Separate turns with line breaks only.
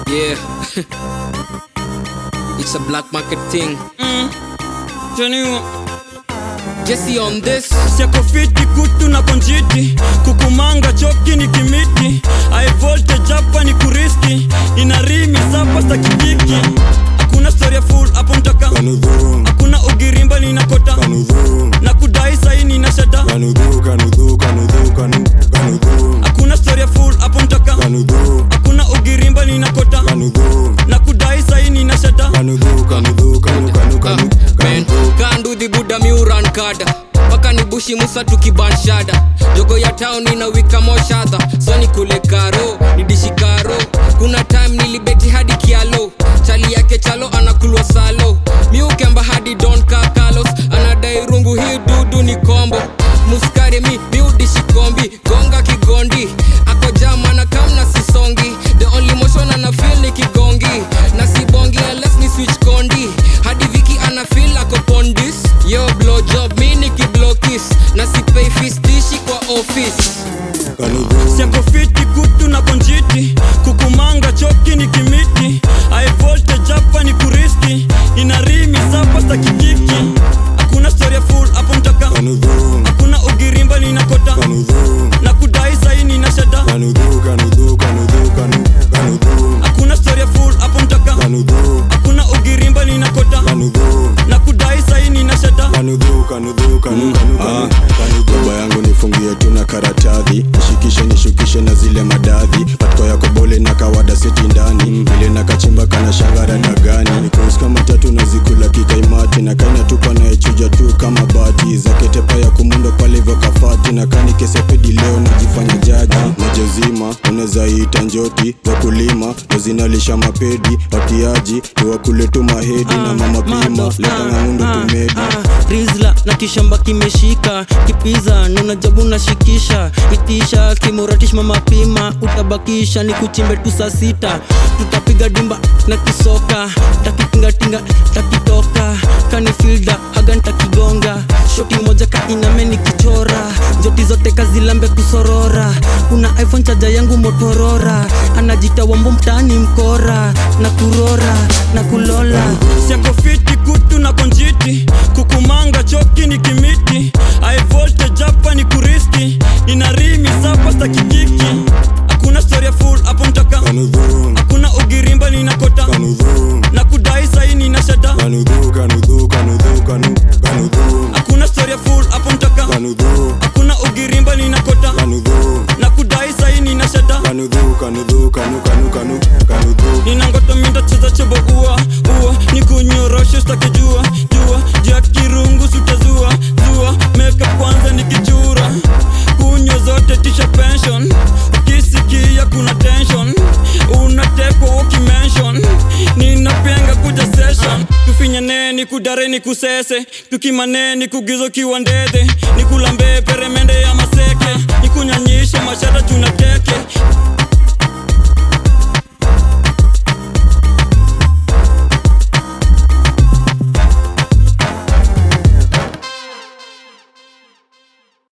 Yeah. it's a black market thing.
Janiwa
Jesse on this.
siakofiti kutu na konjiti kukumanga choki ni kimiti high voltage hapa ni kuriski ina rimi sapa stakikiki hakuna storia full hapo mtaka
Kanudhu,
hakuna ugirimba ninakota
kanudhu,
na kudai saini na shada
kanudhu, kanudhu, kanudhu, kanu- kanudhu,
hakuna storia full hapo mtaka
kanudhu,
hakuna ugirimba ninakota
kanudhu,
na kudai saini na shada
kanudhu, kanudhu, kanu- kanu-
Ah,
kanu-
man,
kanudhu.
kanduthi buda miuran kada mpaka ni bushi musa tukibanshada jogo ya town ina wika moshadha so ni kule karo nidishi karo kuna time nilibeti hadi kialo chali yake chalo anakulwa salo miukemba hadi don kakalos anadai rungu hii dudu ni kombo muskari mi miudishi kombi gonga kigondi ako jamana kamna sisongi the only motion ana feel ni kigongi na sibongi unless ni switch kondi hadi viki ana feel ako pondis yo blow job mi ni kiblokis na sipei fistishi kwa office
Kanudhu,
siakofiti kutu na konjiti kukumanga choki ni kimiti high voltage hapa ni kuriski ina rimi sapa stakikiki hakuna storia full hapo mtaka
kanudhu,
hakuna ugirimba ninakota
kanudhu,
na kudai saini na shada
kanudhu, kanudhu, kanudhu, kanu- kanudhu,
hakuna storia full hapo mtaka
kanudhu,
hakuna ugirimba ninakota
kanudhu,
na kudai saini na shada
kanudhu, kanudhu, kanu- kanu- kanu- kanudhu. baba yangu nifungie tu na karatadhi nishikishe nishukishe na zile madadhi patiko yako bole na kawada seti ndani vile na kachimba kana shangara dagani nikusi kama tatu na zikula kikaimati na kaina tupa naechuja tu kama bati zaketepa ya kumundo pale hivyo kafati na kani kesepedi leo najifanya jaji najozima unaweza ita njoti za kulima ndo zinalisha mapedi watiaji tuwakule tu mahedi na mama pima leta ng'amundo tumedi
rizla na kishamba kimeshika kipiza nunajabu nashikisha itisha kimuratish mamapima utabakisha ni kuchimbe tu saa sita tutapiga dimba na kisoka takitingatinga takitoka kanifilda haga ntakigonga shoti moja kainame nikichora njoti zote kazilambe kusorora kuna iphone chaja yangu motorora anajita wambo mtaani mkora na kurora na kulola
siakofiti kutu na konjiti kukumanga choki ni kimiti high voltage hapa ni kuriski ina rimi sapa stakikiki hakuna storia full hapo mtaka
kanudhu
hakuna ugirimba ninakota
kanudhu
na kudai saini na shada
kanudhu kanudhu kanudhu kanu- kanudhu
hakuna storia full hapo mtaka
kanudhu
hakuna ugirimba ninakota
kanudhu
na kudai saini na shada
kanudhu kanudhu kanu kanu kanu kanudhu
ninangoto mindacheza chebo ua ua nikunyoroshe stakijua jua jua kirungu sutazua zua meka kwanza nikichura kunywa zote tisha pension ukisikia kuna tension unatekwa ukimension ninapenga kuja session tufinyaneni kudareni kusese tukimaneni kugizo kiwa ndedhe nikulambe peremende ya maseke nikunyanyishe mashara tunateke